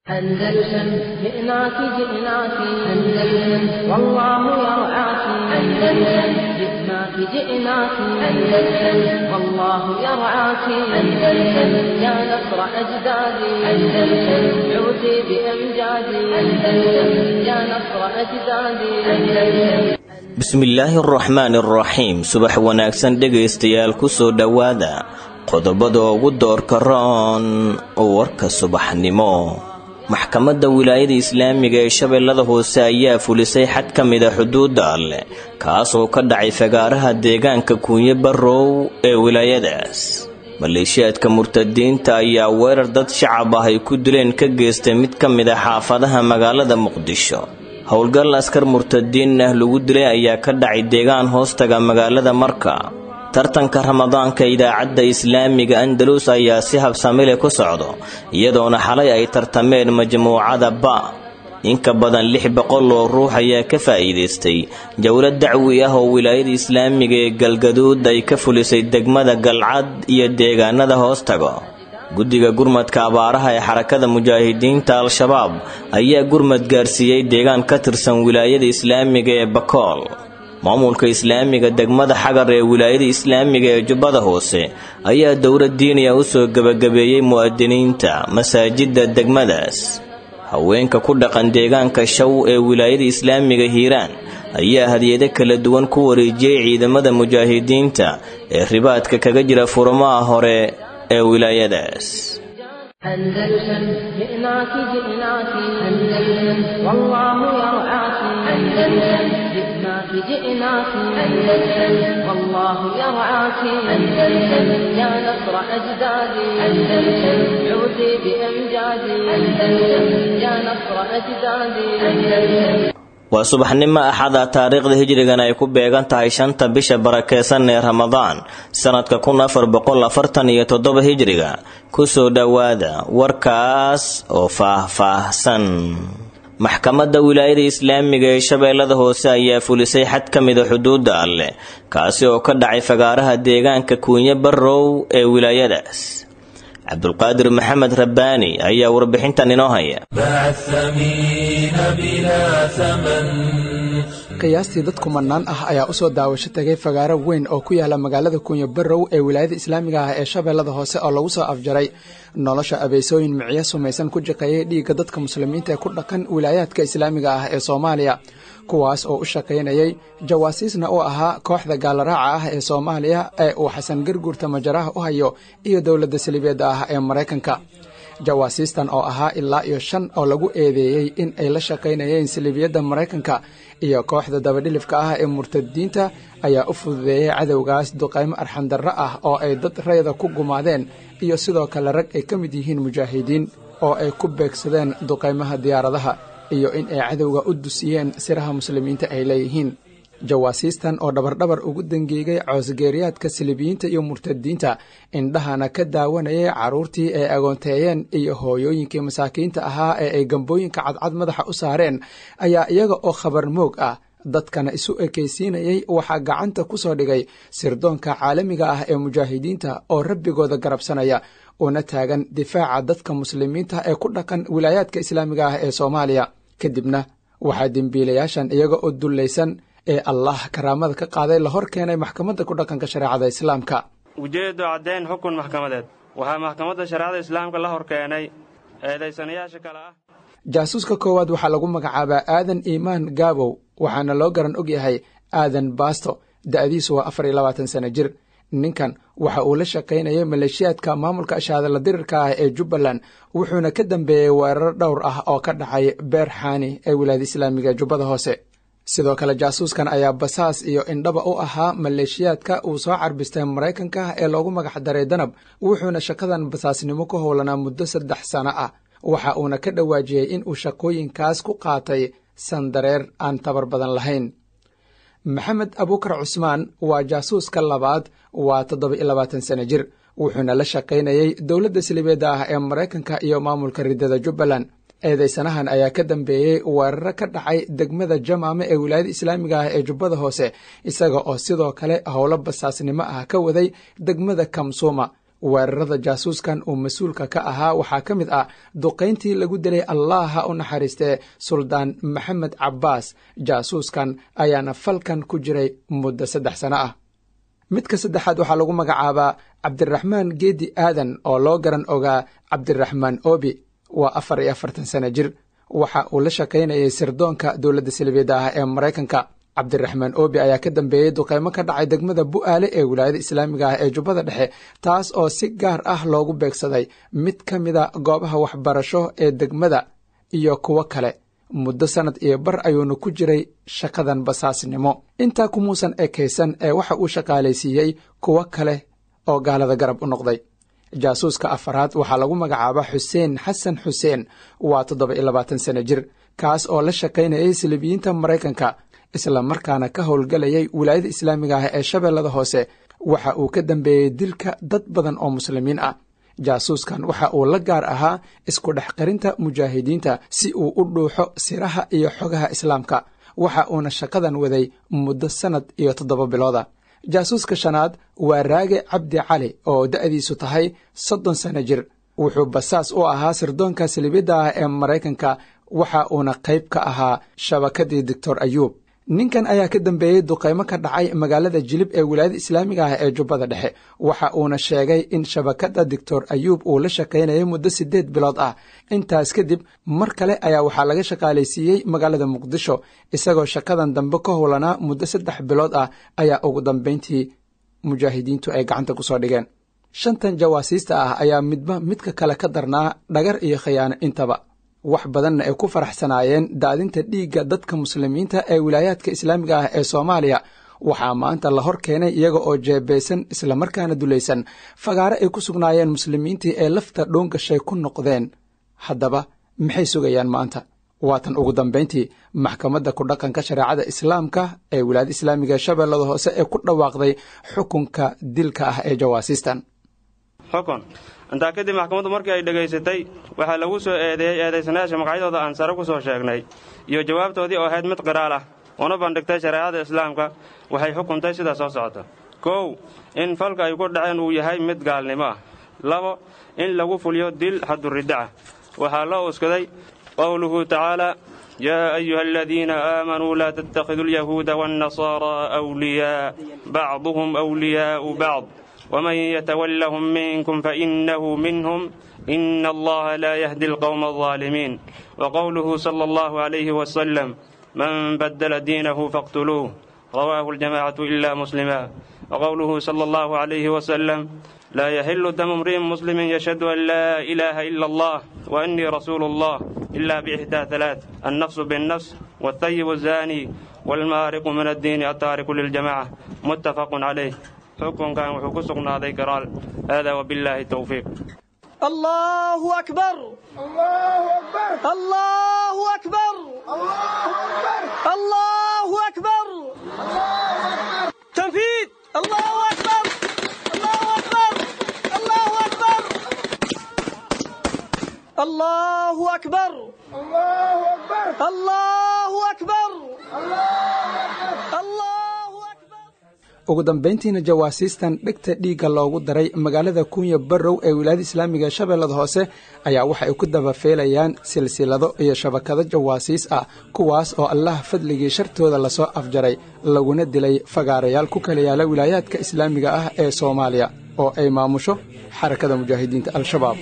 أندلسن جئناك جئناك أندلسن والله يرعاك أندلسن جئناك جئناك أندلسن والله يرعاك أندلسن يا نصر أجدادي أندلسن عودي بأمجادي أندلسن يا نصر أجدادي أندلسن bismillaahi araxmaani araxiim subax wanaagsan dhegaystayaal kusoo dhowaada qodobada ugu doorka roon warka subaxnimo maxkamadda wilaayada islaamiga ee shabeellada hoose ayaa fulisay xad ka mida xuduudda alleh kaasoo ka dhacay fagaaraha deegaanka kuunye barrow ee wilaayadaas maleeshiyaadka murtadiinta ayaa weerar dad shacab ah ay ku dileen ka geystay mid ka mid a xaafadaha magaalada muqdisho howlgal askar murtadiin ah lagu dilay ayaa ka dhacay deegaan hoostaga magaalada marka tartanka ramadaanka idaacadda islaamiga andalus ayaa si habsamile ku socdo iyadoona xalay ay tartameen majmuucada ba in ka badan lix boqol oo ruux ayaa ka faa'iidaystay jowlad dacwi ah oo wilaayada islaamiga ee galgaduud ay ka fulisay degmada galcad iyo deegaanada hoostaga guddiga gurmadka abaaraha ee xarakada mujaahidiinta al-shabaab ayaa gurmad gaarsiiyey deegaan ka tirsan wilaayada islaamiga ee bakool maamulka islaamiga degmada xagar ee wilaayada islaamiga ee jubbada hoose ayaa dowlad diiniya u soo gebagabeeyey mu'adiniinta masaajidda degmadaas haweenka ku dhaqan deegaanka shaw ee wilaayada islaamiga hiiraan ayaa hadiyado kala duwan ku wareejiyey ciidamada mujaahidiinta ee ribaadka kaga jira furmaha hore ee wilaayadaas أندلسن جئناك جئناك أندلسن والله يرعاك أندلسن جئناك جئناك أندلسن والله يرعاك أندلسن يا نصر أجدادي أندلسن عودي بأمجادي أندلسن يا نصر أجدادي أندلسن waa subaxnimo axada taariikhda hijrigan ay ku beegan tahay shanta bisha barakeysan ee ramadaan sanadka kun afar boqol afartan iyo toddoba hijriga kusoo dhowaada warkaas oo faah-faahsan maxkamadda wilaayada islaamiga ee shabeellada hoose ayaa fulisay xad ka mida xuduudda alleh kaasi oo ka dhacay fagaaraha deegaanka kuunye barrow ee wilaayadaas cabdulqaadir maxamed rabbaani ayaa warbixintan inoo haya qiyaastii dad kumanaan ah ayaa usoo daawasho tagay fagaaro weyn oo ku yaala magaalada kunya barrow ee wilaayada islaamiga ah ee shabeellada hoose oo lagu soo afjaray nolosha abeysooyin micyo sumaysan ku jaqeeyay dhiigga dadka muslimiinta ee ku dhaqan wilaayaadka islaamiga ah ee soomaaliya kuwaas oo u shaqaynayay jawaasiisna u ahaa kooxda gaalaraaca ah ee soomaaliya ee uu xasan garguurta majaraha u hayo iyo dowladda salibeedda ah ee maraykanka jawaasiistan oo ahaa ilaa iyo shan oo lagu eedeeyey in ay la shaqaynayeen salibiyadda maraykanka iyo kooxda dabadhilifka ah ee murtadiinta ayaa u fududeeyey cadowgaas duqaymo arxandarro ah oo ay dad rayda ku gumaadeen iyo sidoo kale rag ay ka mid yihiin mujaahidiin oo ay ku beegsadeen duqaymaha diyaaradaha iyo in ay cadowga u dusiyeen siraha muslimiinta ay leeyihiin jawaasiistan oo dhabardhabar ugu dangeegay coosgeeriyaadka silibiyiinta iyo murtadiinta indhahana ka daawanayay carruurtii ay agoonteeyeen iyo hooyooyinkii masaakiinta ahaa ee ay gambooyinka cadcad madaxa u saareen ayaa iyaga oo khabar moog ah dadkana isu ekaysiinayay waxaa gacanta ku soo dhigay sirdoonka caalamiga ah ee mujaahidiinta oo rabbigooda garabsanaya una taagan difaaca dadka muslimiinta ee ku dhaqan wilaayaadka islaamiga ah ee soomaaliya kadibna waxaa dembiilayaashan iyaga oo dullaysan ee allah karaamada ka qaaday la hor keenay maxkamadda ku dhaqanka shareecada islaamka ujeeddo caddayn xukun maxkamadeed waxaa maxkamadda shareecada islaamka la hor keenay eedaysanayaasha kale ah jaasuuska koowaad waxaa lagu magacaabaa aadan iimaan gaabow waxaana loo garan og yahay aadan baasto da'diisu waa afar iyo labaatan sano jir ninkan waxa uu la shaqaynayay maleeshiyaadka maamulka ashaadala dirirka ah ee jubbaland wuxuuna ka dambeeyey weerar dhowr ah oo ka dhacay beer xaani ee wilaayada islaamiga jubbada hoose sidoo kale jaasuuskan ayaa basaas iyo indhaba u ahaa maleeshiyaadka uu soo carbistay maraykanka ee loogu magac daray danab wuxuuna shaqadan basaasnimo ku howlanaa muddo saddex sano ah waxa uuna ka dhawaajiyey in uu shaqooyinkaas ku qaatay sandareer aan tabar badan lahayn maxamed abuukar cusmaan waa jaasuuska labaad waa toddoba iyo labaatan sano jir wuxuuna la shaqaynayey dowladda silibeedda ah ee maraykanka iyo maamulka riddada jubbaland eedeysanahan ayaa ka dambeeyey weeraro ka dhacay degmada jamaame ee wilaayada islaamiga ah ee jubbada hoose isaga oo sidoo kale howlo basaasnimo ah ka waday degmada kamsuuma weerarada jaasuuskan uu mas-uulka ka ahaa waxaa ka mid ah duqayntii lagu dilay allah ha u naxariistee suldaan maxamed cabbaas jaasuuskan ayaana falkan ku jiray muddo saddex sano ah midka saddexaad waxaa lagu magacaabaa cabdiraxmaan geedi aadan oo loo garan ogaa cabdiraxmaan obi waa afar iyo afartan sano jir waxa uu la shaqaynayay sirdoonka dowladda salibiyadda ah ee maraykanka cabdiraxmaan obi ayaa ka dambeeyey duqeymo ka dhacay degmada bu'aale ee wilaayada islaamiga ah ee jubbada dhexe taas oo si gaar ah loogu beegsaday mid ka mida goobaha waxbarasho ee degmada iyo kuwo kale muddo sannad iyo bar ayuuna ku jiray shaqadan basaasnimo intaa kumuusan ekaysan ee waxa uu shaqaalaysiiyey kuwo kale oo gaalada garab u noqday jaasuuska afaraad waxaa lagu magacaabaa xuseen xasan xuseen waa toddoba iyo labaatan sano jir kaas oo la shaqaynayay silibiyiinta maraykanka isla markaana ka howlgelayay wilaayada islaamiga ah ee shabeellada hoose waxa uu ka dambeeyey dilka dad badan oo muslimiin ah jaasuuskan waxa uu la gaar ahaa isku dhex qarinta mujaahidiinta si uu u dhuuxo siraha iyo xogaha islaamka waxa uuna shaqadan waday muddo sannad iyo toddoba bilooda jaasuuska shanaad waa raage cabdi cali oo da'diisu tahay soddon sano jir wuxuu basaas u ahaa sirdoonka silibidda ah ee maraykanka waxa uuna qayb ka ahaa shabakadii doctor ayuub ninkan ayaa ka dambeeyey duqaymo ka dhacay magaalada jilib ee wilaayada islaamiga ah ee jubbada dhexe waxa uuna sheegay in shabakadda doctor ayuub uu la shaqaynayay muddo siddeed bilood ah intaas kadib mar kale ayaa waxaa laga shaqaalaysiiyey magaalada muqdisho isagoo shaqadan dambe ka howlanaa muddo saddex bilood ah ayaa ugu dambayntii mujaahidiintu ay gacanta ku soo dhigeen shantan jawaasiista ah ayaa midba midka kale ka darnaa dhagar iyo khiyaano intaba wax badanna ay ku faraxsanaayeen daadinta dhiigga dadka muslimiinta ee wilaayaadka islaamiga ah ee soomaaliya waxaa maanta la hor keenay iyaga oo jeebeysan islamarkaana dulaysan fagaare ay ku sugnaayeen muslimiintii ee lafta dhoongashay ku noqdeen haddaba maxay sugayaan maanta waatan ugu dambayntii maxkamadda ku dhaqanka shareecada islaamka ee wilaayada islaamiga ee shabeellada hoose ee ku dhawaaqday xukunka dilka ah ee jawaasiistan xukun intaa kadib maxkamaddu markii ay dhegaysatay waxaa lagu soo eedeeyey eedaysanayaasha magacyadooda aan sare ku soo sheegnay iyo jawaabtoodii oo ahayd mid qiraal ah una bandhigtay shareecada islaamka waxay xukuntay sida soo socota kow in falka ay ku dhaceen uu yahay mid gaalnimo ah labo in lagu fuliyo dil xadduriddaca waxaa loo uskaday qowluhu tacaala yaa ayuha aladiina aamanuu laa tattakhiduu alyahuuda waannasaaraa wliyaa bacduhum wliyaa'u bacd ومن يتولهم منكم فإنه منهم إن الله لا يهدي القوم الظالمين وقوله صلى الله عليه وسلم من بدل دينه فاقتلوه رواه الجماعة إلا مسلما وقوله صلى الله عليه وسلم لا يحل دم امرئ مسلم يشهد أن لا إله إلا الله وأني رسول الله إلا بإحدى ثلاث النفس بالنفس والثيب الزاني والمارق من الدين التارك للجماعة متفق عليه xukunkan wuxuu ku sugnaaday garaal haadaa wabillaahi towfiiq الله أكبر الله أكبر الله أكبر الله أكبر تنفيذ الله أكبر الله أكبر الله أكبر الله أكبر الله أكبر الله ugu dambayntiina jawaasiistan dhegta dhiigga loogu daray magaalada kunya barrow ee wilaayada islaamiga shabeellada hoose ayaa waxa ay ku dabafeelayaan silsilado iyo shabakado jawaasiis ah kuwaas oo allah fadligii shartooda lasoo afjaray laguna dilay fagaarayaal ku kala yaala wilaayaadka islaamiga ah ee soomaaliya oo ay maamusho xarakada mujaahidiinta al-shabaab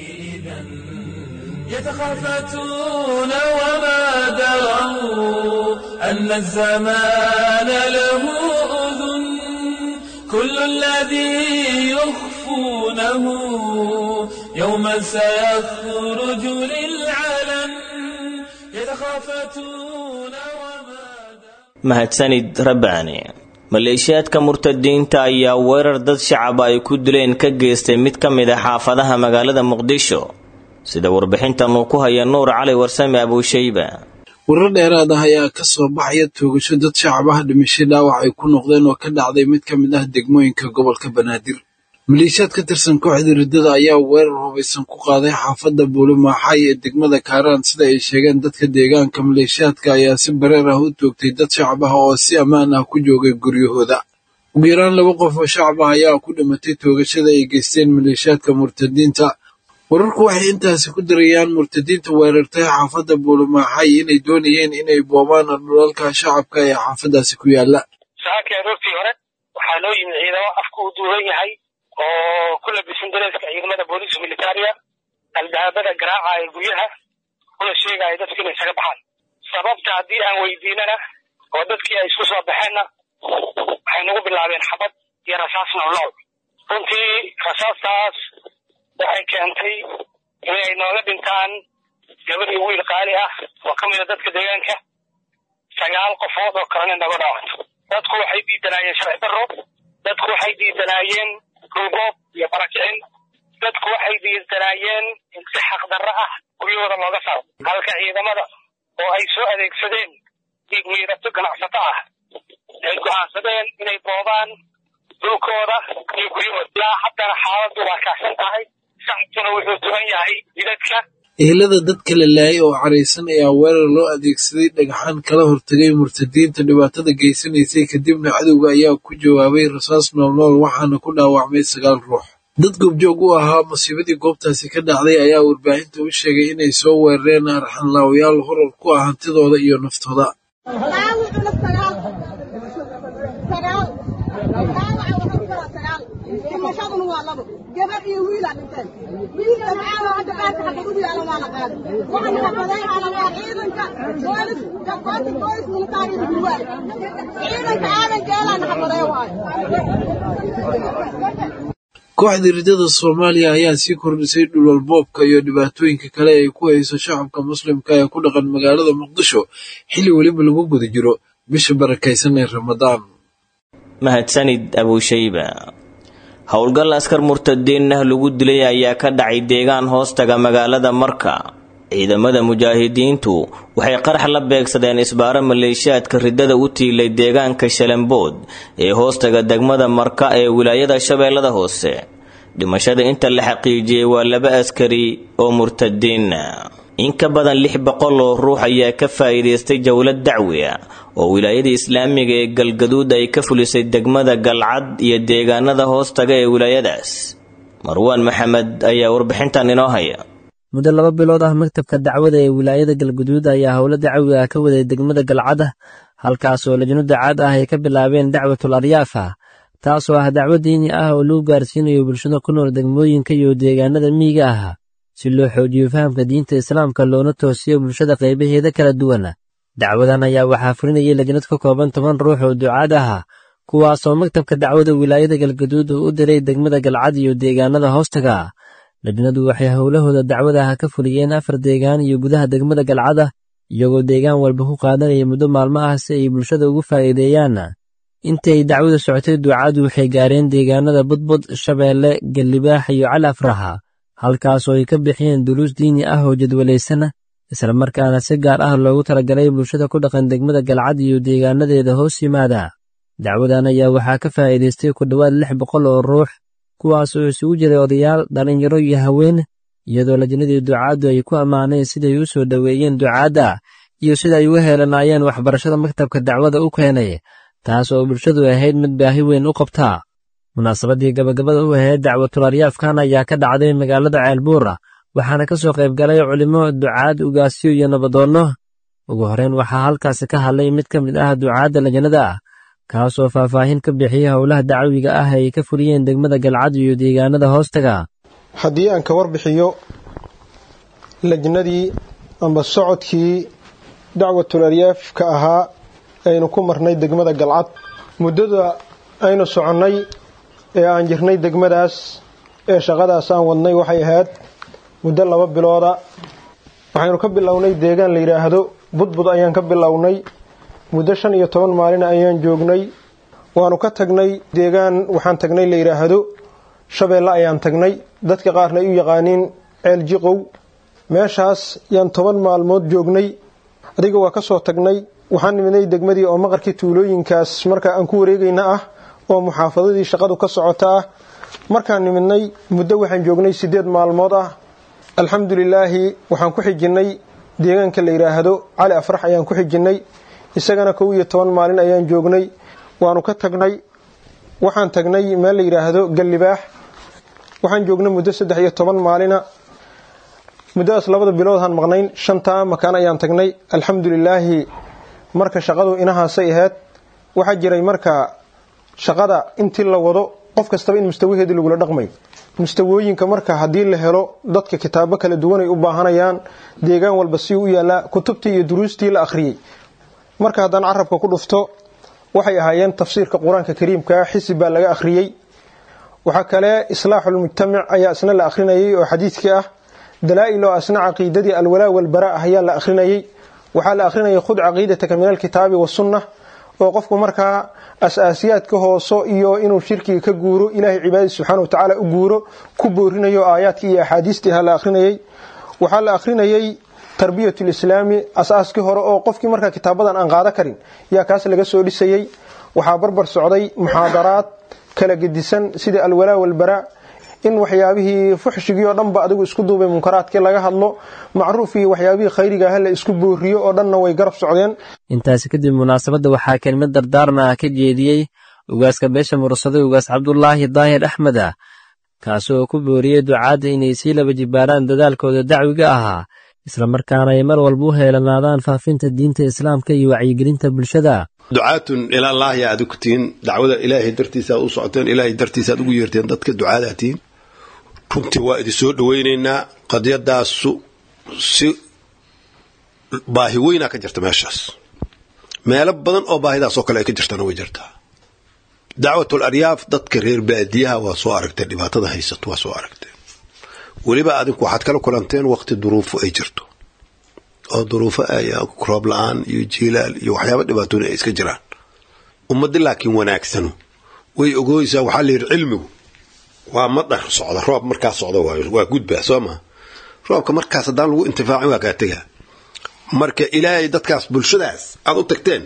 يتخافتون وما دروا أن الزمان له أذن كل الذي يخفونه يوما سيخرج للعلن يتخافتون وما mahadsanid rabbaani maleeshiyaadka murtadiinta ayaa weerar dad shacaba ay ku dileen ka geystay mid ka mid a xaafadaha magaalada muqdisho sida warbixintan uu ku haya nuur cali warsame abuushayba warar dheeraad ah ayaa ka soo baxaya toogasho dad shacab ah dhimasho dhaawac ay ku noqdeen oo ka dhacday mid ka mid ah degmooyinka gobolka banaadir maleeshiyaad ka tirsan kooxda riddada ayaa weerar hubaysan ku qaaday xaafadda buulimaaxay ee degmada kaaraan sida ay sheegeen dadka deegaanka maleeshiyaadka ayaa si bareer ah u toogtay dad shacab ah oo si ammaan ah ku joogay guryahooda ugu yaraan laba qof oo shacab ah ayaa ku dhimatay toogashada ay geysteen maleeshiyaadka murtadiinta wararku waxay intaasi ku darayaan murtadiinta weerartay xaafadda buulamaaxay inay doonayeen inay boobaan dhulalka shacabka ee xaafaddaasi ku yaala saakii aroortii hore waxaa noo yimid ciidamo afku u duuban yahay oo ku labisan dareeska ciidamada booliiska militaariya albaabada garaaca ee guryaha una sheegaya dadku inay isaga baxaan sababta haddii aan weydiinana oo dadkii ay isku soo baxeenna waxay nagu bilaabeen xabad iyo rasaas noolnool runtii rasaastaas waxay keentay inay nooga dhintaan gabadh iyo wiil qaali ah oo ka mida dadka deegaanka sagaal qofood oo kalena naga dhaawato dadku waxay diidanaayeen sharci darro dadku waxay diidanaayeen ruuboob iyo barakicin dadku waxay diidanaayeen in si xaqdarro ah guryahooda looga saaro halka ciidamada oo ay soo adeegsadeen dhiig miirato ganacsato ah ay go'aansadeen inay boobaan dhulkooda iyo guryahooda ilaa haddana xaaladdu waa kacsan tahay shacabkuna wuxuu tugan yahay jidadka ehelada dadka la laayay oo caraysan ayaa weerar loo adeegsaday dhagxaan kala hortagay murtadiinta dhibaatada geysanaysay kadibna cadowga ayaa ku jawaabay rasaas noolnool waxaana ku dhaawacmay sagaal ruux dad goobjoog u ahaa musiibadii goobtaasi ka dhacday ayaa warbaahinta u sheegay inay soo weerareen arxanlaawayaal horar ku ah hantidooda iyo naftooda dhimashaduna waa labo gabadh iyo wiilaa dhinteen wiilka maxaa hadda qaadka xagga ugu yaalan waa la qaaday waxaan xabadeynana waa ciidanka boolis gabgoota boolis militaariga gurwaay ciidanka aadan geelaan xabadee waayo kooxda ridada soomaaliya ayaa sii kordhisay dhulwalboobka iyo dhibaatooyinka kale ay ku hayso shacabka muslimka ee ku dhaqan magaalada muqdisho xilli weliba lagu guda jiro bisha barakaysan ee ramadaan mahadsanid abuushayba howlgal askar murtadiin ah lagu dilay ayaa ka dhacay deegaan hoostaga magaalada marka ciidamada mujaahidiintu waxay qarax la beegsadeen isbaaro maleeshiyaadka ridada u tiilay deegaanka shalambood ee hoostaga degmada marka ee wilaayada shabeellada hoose dhimashada inta la xaqiijiyey waa laba askari oo murtadiina in ka badan lix boqol oo ruux ayaa ka faa'iidaystay jowlad dacwi ah oo wilaayada islaamiga ee galgaduud ay ka fulisay degmada galcad iyo deegaanada hoostaga ee wilaayadaas marwaan maxamed ayaa warbixintan inoo haya muddo laba bilood ah maktabka dacwada ee wilaayada galguduud ayaa howlo dacwi ah ka waday degmada galcad halkaasoo lajno dacaad ah ay ka bilaabeen dacwatul aryaafa taasoo ah dacwo diini ah oo lagu gaarsiinayo bulshada ku nool degmooyinka iyo deegaanada miyiga ah si loo xoojiyo fahamka diinta islaamka loona toosiyo bulshada qaybaheeda kala duwan dacwadan ayaa waxaa fulinayay lajnad ka kooban toban ruux oo ducaad ah kuwaasoo maktabka dacwada wilaayada galgaduud uu u diray degmada galcad iyo deegaanada hoostaga lajnadu waxay howlahooda dacwadaha ka fuliyeen afar deegaan iyo gudaha degmada galcada iyagoo deegaan walba ku qaadanaya muddo maalmo ah si ay bulshada ugu faa'iideeyaan intii ay dacwada socotay ducaadu waxay gaareen deegaanada budbud shabeelle gallibaax iyo cali afraha halkaasoo ay ka bixiyeen duruus diini ah oo jadwalaysan islamarkaana si gaar ah loogu talagalay bulshada ku dhaqan degmada galcad iyo deegaanadeeda hoos yimaada dacwadan ayaa waxaa ka faa'iidaystay ku dhowaad lix boqol oo ruux kuwaas oo isugu jiray odayaal dhallinyaro iyo haween iyadoo lajnadii ducaaddu ay ku ammaaneen siday u soo dhoweeyeen ducaadda iyo sida ay uga heelanaayeen waxbarashada maktabka dacwada u keenay taas oo bulshadu ahayd mid baahi weyn u qabtaa munaasabadii gabagabada u ahayd dacwatul aryaafkan ayaa ka dhacday magaalada ceelbuura waxaana ka soo qayb galay culimo ducaad ugaasyo iyo nabadoonno ugu horreyn waxaa halkaasi ka hadlay mid ka mid ah ducaadda lajnada ah kaasoo faahfaahin ka bixiyey howlaha dacwiga ah ay ka fuliyeen degmada galcad iyo deegaanada hoostaga haddii aan ka warbixiyo lajnadii amba socodkii dacwatul aryaafka ahaa aynu ku marnay degmada galcad muddada aynu soconnay ee aan jirnay degmadaas ee shaqadaas aan wadnay waxay ahayd muddo laba bilooda waxaynu ka bilownay deegaan la yidhaahdo budbud ayaan ka bilownay muddo shan iyo toban maalin ayaan joognay waanu ka tagnay deegaan waxaan tagnay la yidhaahdo shabeelle ayaan tagnay dadka qaarna ay u yaqaaniin ceel jiqow meeshaas yaan toban maalmood joognay adiga waa ka soo tagnay waxaan nimidnay degmadii oo maqarkii tuulooyinkaas marka aan ku wareegayna ah oo muxaafadadii shaqadu ka socota ah markaan nimidnay muddo waxaan joognay siddeed maalmood ah alxamdulilaahi waxaan ku xijinnay deegaanka la yidhaahdo cali afrax ayaan ku xijinnay isagana kow iyo toban maalin ayaan joognay waanu ka tagnay waxaan tagnay meel la yidhaahdo gallibaax waxaan joognay muddo saddex iyo toban maalina muddadaas labada biloodhaan maqnayn shantaa makaan ayaan tagnay alxamdulilaahi marka shaqadu inahaasay ahayd waxaa jiray marka shaqada intii la wado qof kastaba in mustawaheedii lagula dhaqmay mustawooyinka marka haddii la helo dadka kitaabo kala duwan ay u baahanayaan deegaan walba si u yaallaa kutubtii iyo duruustii la akhriyey marka haddaan carabka ku dhufto waxay ahaayeen tafsiirka qur-aanka kariimka xisib baa laga akhriyey waxaa kale islaaxulmujtamac ayaa isna la akhrinayay oo xadiidkii ah dalaa-il oo asna caqiidadii alwalaa walbara ah ayaa la akhrinayay waxaa la akhrinayay khud caqiidataka min alkitaabi wasunna oo qofku markaa as-aasiyaadka hooso iyo inuu shirkiga ka guuro ilaahay cibaadadiis subxaana watacaala u guuro ku boorinayo aayaadkii iyo axaadiistii ha la akhrinayay waxaa la akhrinayay tarbiyat lislaami asaaskii hore oo qofkii markaa kitaabadan aan qaada karin yaa kaas laga soo dhisayey waxaa barbar socday muxaadaraad kala gedisan sida alwalaa walbaraa in waxyaabihii fuxshigii oo dhanba adigu isku duubay munkaraadkii laga hadlo macruuf iyo waxyaabihii khayriga ah la isku booriyo oo dhanna way garab socdeen intaasi kadib munaasabadda waxaa kelmad dardaarma ah ka jeediyey ugaaska beesha mursaday ugaas cabdulaahi daahir axmed ah kaasi oo ku booriyey ducaadda inay sii laba jibaaraan dadaalkooda dacwiga ahaa islamarkaana ay mar walba u heelanaadaan faafinta diinta islaamka iyo wacyigelinta bulshada ducaatun ilallaahi aad ku tihiin dacwada ilaahay dartiisa aad u socoteen ilaahay dartiisa aad ugu yeerteen dadka ducaadaad tihiin runtii waa idin soo dhowaynaynaa qadiyadaasu si baahi weynaa ka jirta meeshaas meelo badan oo baahidaasoo kale ay ka jirtana way jirtaa dacwatul aryaaf dadka reer baadiyaha waa soo aragteen dhibaatada haysato waa soo aragteen weliba adinku waxaad kala kulanteen waqti duruufo ay jirto oo duruufo roob la-aan iyo jiilaal iyo waxyaaba dhibaatooyin ay iska jiraan ummadda laakiin wanaagsano way ogoysaa waxaa la yidhi cilmigu waa madhar socda roob markaas socda waayo waa gudbaa soo maa roobka markaas haddaan lagu intifaacin waa kaa tegaa marka ilaahay dadkaas bulshadaas aad u tagteen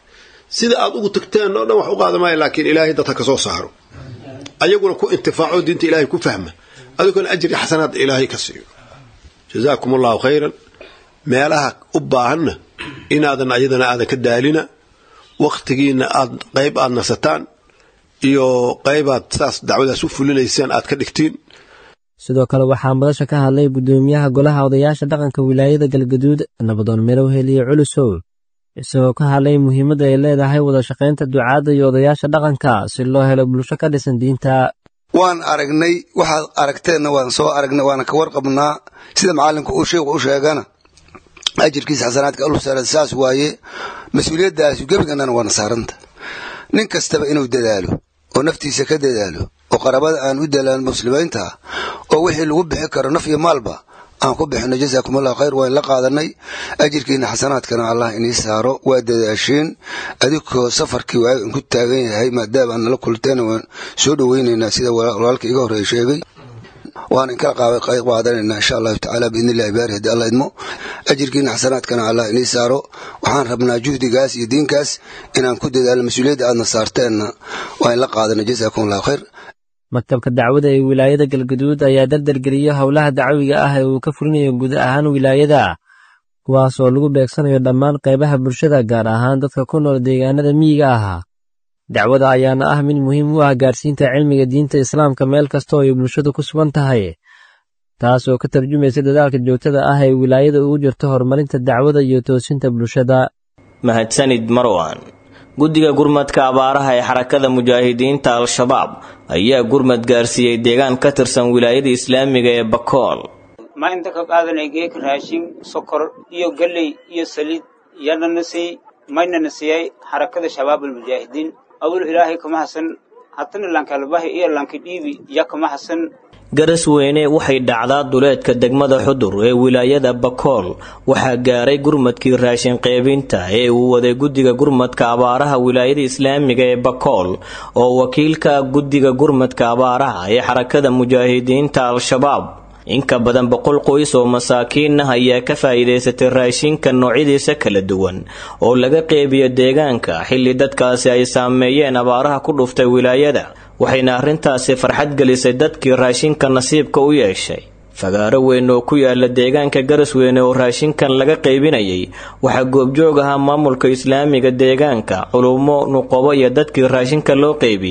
sida aad ugu tagteen oo dhan wax u qaada maayo laakiin ilaahay dadka ka soo saaro ayaguna ku intifaaco diinta ilaahay ku fahma adiguna ajri xasanaad ilaahay ka siiyo jazaakum allahu khayran meelaha u baahanna inaadan ayadana aadan ka daalina wakhtigiina aad qayb aad nasataan iyo qaybaad saas dacwadaas u fulinaysaan aad ka dhigtiin sidoo kale waxaa madasha ka hadlay guddoomiyaha golaha odayaasha dhaqanka wilaayada galgaduud nabadoon mirowhel iyo culusow isagoo ka hadlay muhiimadda ay leedahay wada shaqaynta ducaadda iyo odayaasha dhaqanka si loo helo bulsho ka dhisan diinta waan aragnay waxaad aragteenna waan soo aragnay waana ka warqabnaa sida macallinka uu sheekhu u sheegana ajirkiisa xasanaadka alusara saas waaye mas-uuliyaddaasi gebigannana waana saaranta nin kastaba inuu dadaalo oo naftiisa ka dadaalo oo qarabada aan u dalaan muslimiinta oo wixii lagu bixi karo naf iyo maalba aan ku bixino jazaakum allahu khayr waan la qaadanay ajirkiina xasanaadkana allah inii saaro waa dadaasheen adigoo safarkii waaga inku taagan yahay maadaama aad nala kulteen waan soo dhoweynaynaa sida walaalka iga horreeya sheegay waan inkala qaadanayna insha allahu tacaala biidni illahi baari haddii alla idmo ajirkiina xasanaadkana allah inii saaro waxaan rabnaa juhdigaas iyo diinkaas inaan ku dadaalno mas-uuliyadda aadna saarteenna waa in la qaadana jazaakum allahu khayr maktabka dacwada ee wilaayada galgaduud ayaa dardargeliyey howlaha dacwiga ah ee uu ka fulinayo guud ahaan wilaayada kuwaas oo lagu beegsanayo dhammaan qaybaha bulshada gaar ahaan dadka ku nool deegaanada miyiga ahaa dacwada ayaana ah mid muhiim u ah gaarsiinta cilmiga diinta islaamka meel kasta oo ay bulshadu ku sugan tahay taas oo ka tarjumaysa dadaalka joogtada ah ee wilaayada ugu jirto horumarinta dacwada iyo toosinta bulshada mahadsanid marwan guddiga gurmadka abaaraha ee xarakada mujaahidiinta al-shabaab ayaa gurmad gaarsiiyey deegaan ka tirsan wilaayada islaamiga ee bakool ma inta ka qaadanay geeka raashin sokor iyo galley iyo saliid yanana siiyey maynana siiyey xarakada shabaab almujaahidiin awal ilaahay kama hasan hatana lankalbahi iyo lankidhiibi ya kama hasan garas weyne waxay dhacdaa duleedka degmada xudur ee wilaayada bakool waxaa gaaray gurmadkii raashin qeybinta ee uu waday guddiga gurmadka abaaraha wilaayada islaamiga ee bakool oo wakiilka guddiga gurmadka abaaraha ee xarakada mujaahidiinta al-shabaab inka badan boqol qoys oo masaakiin ah ayaa ka faa'iidaysatay raashinka noocyadiisa kala duwan oo laga qeybiyo deegaanka xilli dadkaasi ay saameeyeen abaaraha ku dhuftay wilaayada waxayna arrintaasi farxad gelisay dadkii raashinka nasiibka u yeeshay fagaaro weyn oo ku yaala deegaanka garasweyne oo raashinkan laga qaybinayay waxaa goobjoog ahaa maamulka islaamiga deegaanka culummo nuqobo iyo dadkii raashinka loo qaybiyey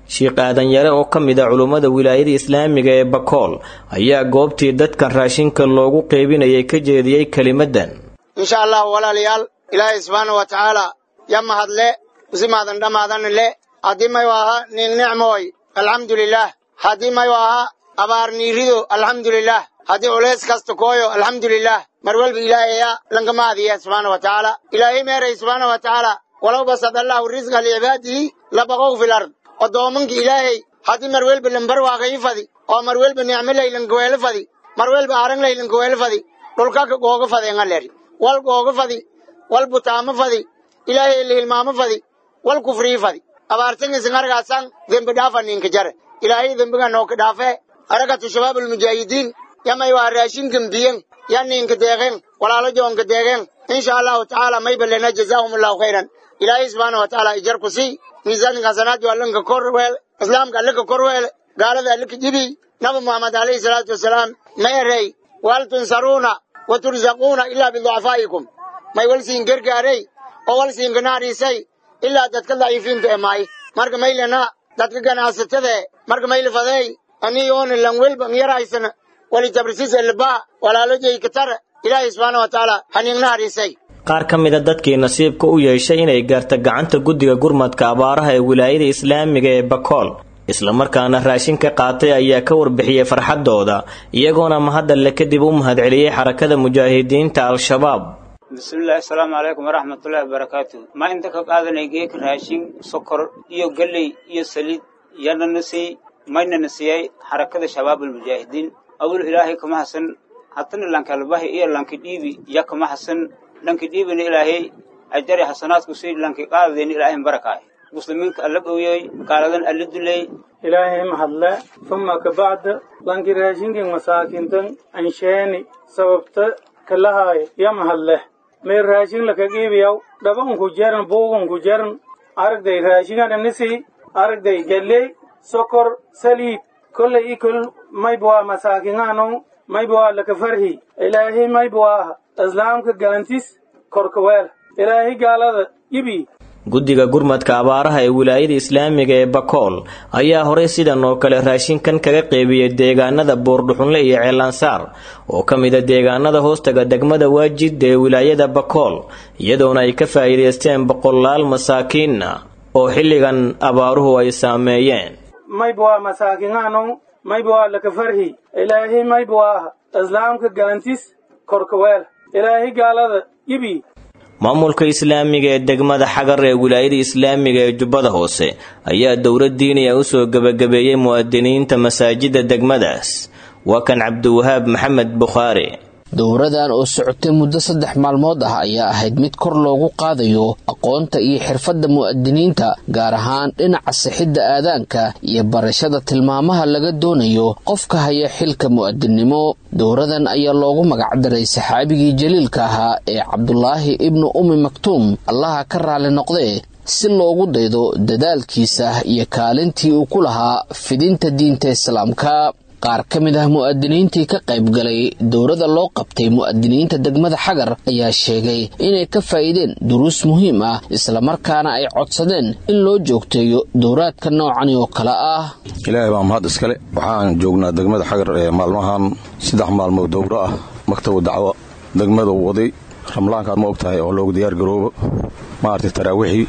sheikh aadan yare oo ka mid a culummada wilaayada islaamiga ee bakool ayaa goobtii dadkan raashinka loogu qeybinayay ka jeediyey kelimadan insha allahu walaalayaal ilaahay subxaana wa tacaala ya mahadle usimaadan dhammaadan le haddii mayu aha nin nicmooy alxamdulilaah haddii mayu aha abaar niirido alxamdulilaah haddii culays kasta kooyo alxamdulilaah mar walba ilaahaya lankamaadiya subxaana wa tacaala ilaahay meeray subxaana wa tacaala walow basad allahu risqa licibaadihi labaqow fil ard odoomanka ilaahay haddii mar welba lambar waaqayi fadi oo mar welba nicmolay lankaweelo fadi mar welba aranglay lankaweelo fadi dhulkaka googa fadeenga leri wal googa fadi wal butaamo fadi ilaahay la hilmaamo fadi wal kufrii fadi abaartangisan argaasan dembi dhaafa ninka jare ilaahay dembiga nooka dhaafe harakatu shabaab almujaahidiin yamay waa raashinkan biyen ya ninka deeqeen walaalo joonka deeqeen insha allahu tacaala may balena jazaahum allahu khayran ilaahay subxaana wa tacaala ijar ku sii miisaanka hasanaadku allanka kor weel islaamka allaka kor weel gaalada allaka jibi nabi muxamed alayhi salaatu wasalaam ma erey wal tunsaruuna wa turzaquuna ilaa biducafaa'ikum may wal siin gargaarey oo wal siin ganaadhiisay ilaa dadka daciifiinta ee maay marka maylana dadka ganacsatada marka maylifadeey aniyoona lan welba yaraysana wali tabrisiis elbaa walaalo jeykatara ilaahay subxaana wa tacaala haniignaadhiisay qaar ka mida dadkii nasiibka u yeeshay inay gaarta gacanta guddiga gurmadka abaaraha ee wilaayada islaamiga ee bakool islamarkaana raashin ka qaatay ayaa ka warbixiyey farxaddooda iyagoona mahadalle kadib u mahadceliyey xarakada mujaahidiinta al-shabaab bismillahi asalaamu calaykum waraxmatullahi wabarakaatu ma inta ka qaadanay geeka raashin sokor iyo galley iyo saliid yanana siy maynana siiyey xarakada shabaabulmujaahidiin awil ilaahay kama hasan hatana lankalbahi iyo lanki dhiibi ya kama hasan lanki dhiibina ilaahay ajari xasanaadku sii lanki qaadadeen ilaahay barakaay muslimiinka alla dhowyoy gaaladan alla duley ilaahay mahadle uma kabacda lanki raashinkin masaakintan ansheeni sababta kalahaay ya mahadleh may raashin laka qiibiyaw dhabanku jeran buugunku jeran aragday raashingananisi aragday galley sokor saliid kolley ikol maybwaa masaakingaano maybwaa laka farhi ilaahay maybwaa islaamka galantis korkaweel ilaahay gaalada ibi guddiga gurmadka abaaraha ee wilaayada islaamiga ee bakool ayaa horey sidan oo kale raashinkan kaga qeybiyey deegaanada boordhuxunle iyo ceelansaar oo ka mida deegaanada hoostaga degmada waajid ee wilaayada bakool iyadoona ay ka faa'iidaysteen boqolaal masaakiinna oo xilligan abaaruhu ay saameeyeen maybwaa masaakingaano maybwaa laka farhi ilaahay maybwaa islaamka galantis korkaweel ilaahay gaalada ibi maamulka islaamiga ee degmada xagar ee wilaayada islaamiga ee jubbada hoose ayaa dowlad diiniya u soo gebagabeeyey mu'adiniinta masaajidda degmadaas waa kan cabdiwahaab maxamed bukhaari dowradan oo socotay muddo saddex maalmood ah ayaa ahayd mid kor loogu qaadayo aqoonta iyo xirfadda mu'adiniinta gaar ahaan dhinaca sixidda aadaanka iyo barashada tilmaamaha laga doonayo qofka haya xilka mu'adinnimo dowradan ayaa loogu magacdaray saxaabigii jaliilka ahaa ee cabdulaahi ibnu ummi maktuum allaha ka raali noqdee si loogu daydo dadaalkiisa iyo kaalintii uu ku lahaa fidinta diinta islaamka qaar ka mid ah mu'adiniintii ka qayb galay dowrada loo qabtay mu'adiniinta degmada xagar ayaa sheegay inay ka faa'iideen duruus muhiim ah islamarkaana ay codsadeen in loo joogteeyo dowraadka noocani oo kale ah ilaahay baa mahad iskale waxaan joognaa degmada xagar ee maalmahan saddex maalmood dowro ah maktabu dacwo degmada waday ramlaankaad ma og tahay oo loogu diyaar garoobo maaragtay taraawiixii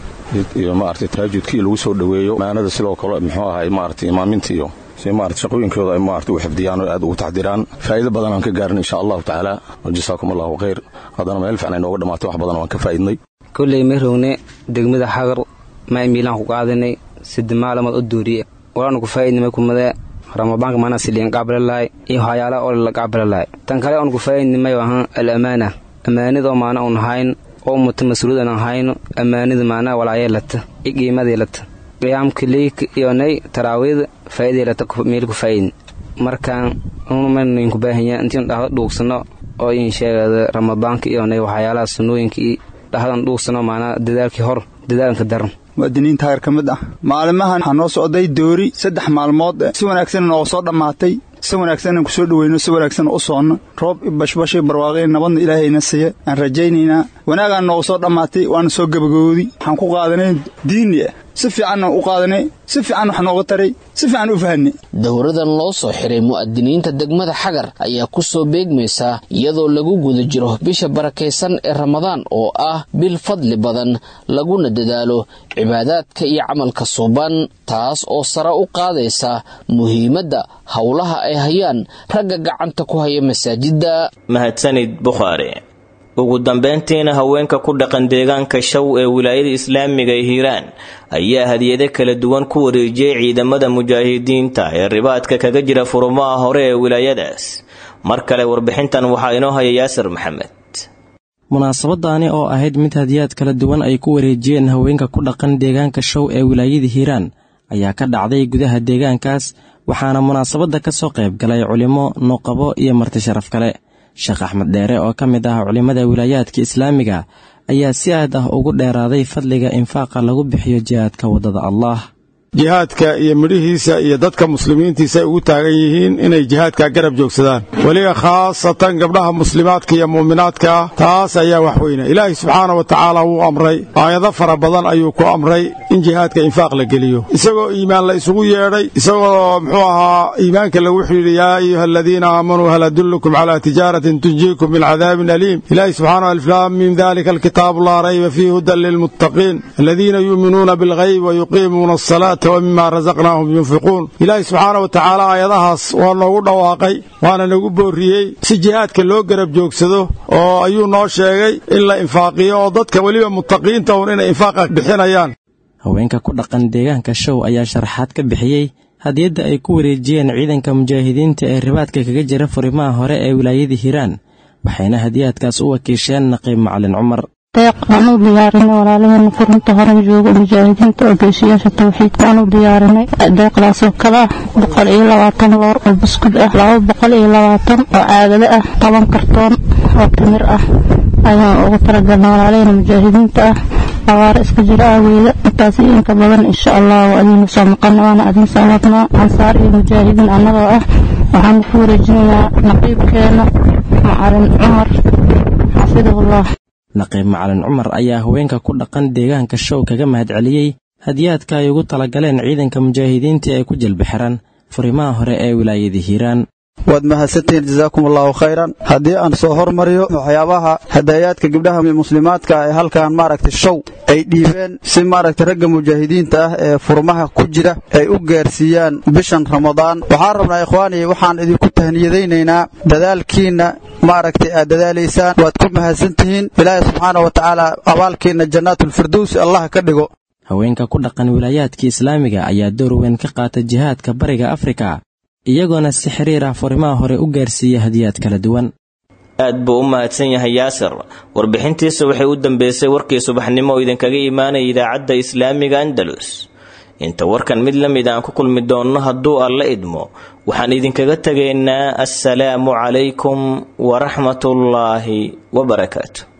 iyo maaragtay taajudkii lagu soo dhoweeyo maanada sidoo kale muxuu ahay maaragtay imaaminta iyo si maarata shaqooyinkooda ay maarata u xifdiyaan oo aad ugu taxdiraan faa'iido badan aan ka gaarin insha allahu tacaala wajasaakum allahu khayr haddana meel fiican ay nooga dhammaatay wax badan waan ka faa'iidnay kolley ma rogne degmada xagar ma miilaan ku qaadanay sida maalamood u duuriye walaanu ku faa'iidnimay kumadee ramadaanka maana siliyan qaabalalahay iyo waxyaalaha oo la qaabalalahay tan kale oon ku faa'iidnimay ahaan al amaana amaanidoo maana uun hayn oo muta mas-uuliyadan aan hayno amaanida maanaa walaayeelata iyo qiimadeelata qiyaamka leyka iyonay taraawiida faa'iideelata meel ku faa'iidin markaan unumaynu inku baahanyaa intiin dhahdo dhuugsano oo in sheegada ramadaanka iyonay waxyaalaha sunnooyinka iyo dhahdan dhuugsano maanaa dadaalkii hor dadaalanka daran mu'adiniinta heer ka mid ah maalimahan waxaa noo socday doori saddex maalmood si wanaagsan nooga soo dhammaatay si wanaagsan aan ku soo dhoweyno si wanaagsan u soonno roob bashbashay barwaaqeen nabadna ilaahayna siiya aan rajaynaynaa wanaagaan nooga soo dhammaatay waana soo gabagowdi waxaan ku qaadanay diini ah si fiicanna u qaadanay si fiican wax nooga taray si fiican u fahanay dowradan loo soo xiray mu'adiniinta degmada xagar ayaa ku soo beegmaysa iyadoo lagu guda jiro bisha barakaysan ee ramadaan oo ah bil fadli badan laguna dadaalo cibaadaadka iyo camalka suuban taas oo sare u qaadaysa muhiimadda howlaha ay hayaan ragga gacanta ku haya masaajidda mahadsanid bukhaari ugu dambeyntiina haweenka ku dhaqan deegaanka shaw ee wilaayada islaamiga ee hiiraan ayaa hadiyado kala duwan ku wareejiyey ciidamada mujaahidiinta ee ribaadka kaga jira furumaha hore ee wilaayadaas mar kale warbixintan waxaa inoo haya yaasir maxamed munaasabadaani oo ahayd mid hadiyaad kala duwan ay ku wareejiyeen haweenka ku dhaqan deegaanka show ee wilaayada hiiraan ayaa ka dhacday gudaha deegaankaas waxaana munaasabadda ka soo qayb galay culimo nuqabo iyo marti sharaf kale sheekh axmed dheere oo ka mid ah culimmada wilaayaadka islaamiga ayaa si aad ah ugu dheeraaday fadliga infaaqa lagu bixiyo jihaadka waddada allah jihaadka iyo midhihiisa iyo dadka muslimiintiisa ay ugu taagan yihiin inay jihaadka garab joogsadaan weliba khaasatan gabdhaha muslimaadka iyo muuminaadka ah taas ayaa wax weyna ilaahay subxaana wa tacaala wuu amray aayado fara badan ayuu ku amray in jihaadka infaaq la geliyo isagoo iimaan la isugu yeedhay isagoo muxuu ahaa iimaanka lagu xidhiidhi yaa ayuha aladiina aamanuu hal adullukum calaa tijaaratin tunjiikum min cadaabin aliim ilaahay subxaana aliflaam min dalika alkitaabu laa rayba fiihi hudan lilmuttaqiin aladiina yuuminuuna bilghayb wayuqiimuuna asalaata wmima razaqnaahum yunfiquun ilaahay subxaana wa tacaala aayadahaas waa noogu dhawaaqay waana nagu boorriyey si jihaadka loo garab joogsado oo ayuu noo sheegay in la infaaqiyo oo dadka weliba muttaqiinta un inay infaaqa bixinayaan haweenka ku dhaqan deegaanka show ayaa sharaxaad ka bixiyey hadiyadda ay ku wareejiyeen ciidanka mujaahidiinta ee ribaadka kaga jira furimaha hore ee wilaayada hiiraan waxayna hadiyaadkaas u wakiisheen naqiib macalin cumar deeq aan u diyaarinay walaalaheena furunta horan jooga mujaahidiinta oo geesiyaasha tawxiidka aan u diyaarinay deeqdaasoo kale ah boqol iyo labaatan loor oo buskud ah laba boqol iyo labaatan oo caagado ah toban kartoon oo timir ah ayaan ugu talagalnay walaalaheena mujaahidiinta ah abaaro iska jira aaweeda intaas iyo inka badan insha allah waa adiinu soo maqana waana adin soo wadnaa ansaar iyo mujaahidiin annagoo ah waxaanu ku wareejinayaa naqiibkeena macalin cumar xafidahullah naqiib macalin cumar ayaa haweenka ku dhaqan deegaanka show kaga mahadceliyey hadiyaadka ay ugu talagaleen ciidanka mujaahidiinta ee ku jelbi xiran furimaha hore ee wilaayada hiiraan waad mahadsantihiin jasaakum allahu khayran haddii aan soo hormariyo waxyaabaha hadayaadka gabdhaha muslimaadka ee halkan maaragtay show ay dhiibeen si maaragtay ragga mujaahidiinta ah ee furmaha ku jira ay u gaarsiiyaan bishan ramadaan waxaan rabnaa ikhwaanii waxaan idinku tahniyadaynaynaa dadaalkiinna maaragtay aad dadaalaysaan waad ku mahadsantihiin ilaahay subxaana wa tacaala abaalkiinna jannaatulfirdowsi allah ka dhigo haweenka ku dhaqan wilaayaadka islaamiga ayaa door weyn ka qaata jihaadka bariga afrika iyagoona si xiriir ah furimaha hore u gaarsiiya hadiyaad kala duwan aad buu u mahadsan yahay yaasir warbixintiisa waxay u dambeysay warkii subaxnimo oo idinkaga imaanaya idaacadda islaamiga andalus inta warkan mid la mid aan ku kulmi doonno hadduu alla idmo waxaan idinkaga tegaynaa assalaamu calaykum waraxmatullaahi wabarakaatu